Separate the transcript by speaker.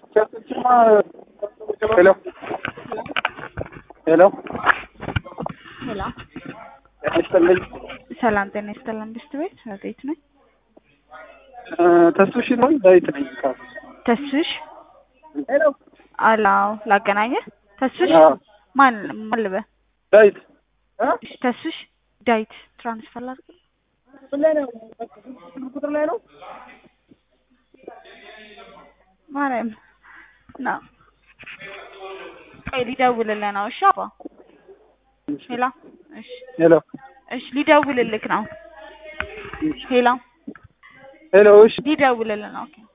Speaker 1: ሄሎ ሄሎ
Speaker 2: ሄሎ
Speaker 1: ጤና ይስጥልኝ።
Speaker 2: ሰላም ጤና ይስጥልን። ብስት ቤት ቤት ነኝ።
Speaker 1: ተስፍሽ ነው ዳዊት ነኝ።
Speaker 2: ተስፍሽ
Speaker 1: ሄሎ
Speaker 2: አላው ላገናኘህ። ተስፍሽ
Speaker 1: አዎ።
Speaker 2: ማን ማን ልበል?
Speaker 1: ዳዊት
Speaker 2: እሺ፣ ተስፍሽ ዳዊት ትራንስፈር ላድርግ።
Speaker 1: ምን ላይ ነው? ቁጥር ላይ ነው።
Speaker 2: ማርያም ነው። ቆይ ሊደውልልህ ነው። እሺ አባ ሄሎ። እሺ
Speaker 1: ሄሎ
Speaker 2: እሺ፣ ሊደውልልህ ነው። ሄሎ
Speaker 1: ሄሎ እሺ
Speaker 2: ሊደውልልህ ነው። ኦኬ